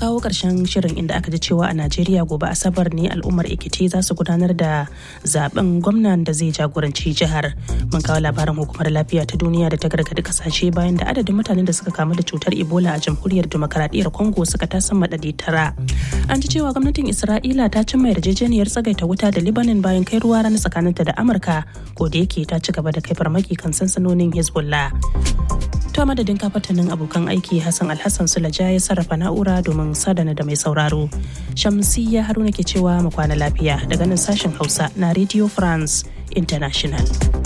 kawo ƙarshen shirin inda aka ji cewa a Najeriya gobe Asabar ne al'ummar Ekiti za su gudanar da zaben gwamnan da zai jagoranci jihar. Mun kawo labarin hukumar lafiya ta duniya da ta gargadi kasashe bayan da adadin mutanen da suka kamu da cutar Ebola a jamhuriyar demokaradiyyar Congo suka tasan madadi tara. An ji cewa gwamnatin Isra'ila ta cimma yarjejeniyar tsagaita wuta da Lebanon bayan kai ruwa rana tsakaninta da Amurka ko da yake ta ci gaba da kai farmaki kan sansanonin Hezbollah. To madadin kafatanin abokan aiki Hassan Alhassan Sulaja ya sarrafa na'ura domin sadana da mai sauraro. Shamsiyya Haruna ke cewa mu kwana lafiya daga nan sashen Hausa na Radio France International.